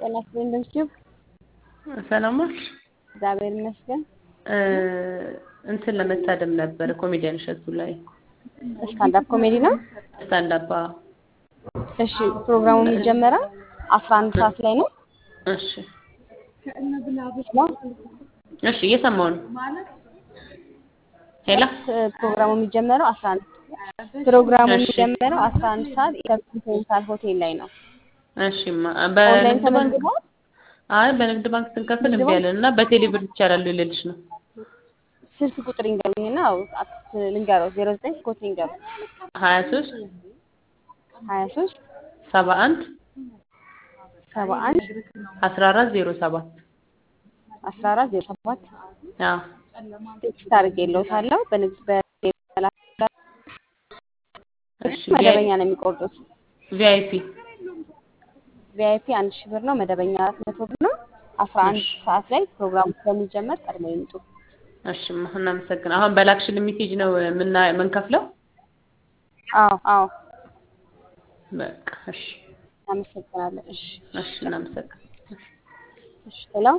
ጤና ይስጥልኝ እንደምትይው ሰላም ዋልሽ? እግዚአብሔር ይመስገን። እንትን ለመታደም ነበር ኮሜዲያን እሸቱ ላይ ስታንዳፕ ኮሜዲ ነው። ስታንዳፕ። እሺ ፕሮግራሙ የሚጀመረው አስራ አንድ ሰዓት ላይ ነው። እሺ እሺ፣ እየሰማሁ ነው። ሄሎ ፕሮግራሙ የሚጀመረው አስራ አንድ ፕሮግራሙ የሚጀመረው አስራ አንድ ሰዓት ኢንተርኮንቲኔንታል ሆቴል ላይ ነው። እሺማ ኦንላይን በንግድ ባንክ ተመዝግቧል። አይ በንግድ ባንክ ስንከፍል እምቢ አለን እና በቴሌ ብር ይቻላል ልልሽ ነው። ስልክ ቁጥር ይንገሩኝና አክት ልንገረው ዜሮ ዘጠኝ ኮት ይንገሩ ሀያ ሶስት ሀያ ሶስት ሰባ አንድ ሰባ አንድ አስራ አራት ዜሮ ሰባት አስራ አራት ዜሮ ሰባት አዎ ቴክስት አድርጌልዎታለሁ። በንግድ በ- እሺ መደበኛ ነው የሚቆርጡት። ቪአይፒ ቪአይፒ አንድ ሺህ ብር ነው። መደበኛ አራት መቶ ብር ነው። አስራ አንድ እሺ ሰዓት ላይ ፕሮግራሙ ስለሚጀመር ቀድሞ ይምጡ። እሺማ እናመሰግናለን። አሁን በላክሽን ሜሴጅ ነው ምና የምንከፍለው? አዎ አዎ፣ በቃ እሺ እናመሰግናለን። እሺ እሺ እናመሰግናለን። እሺ ሄሎ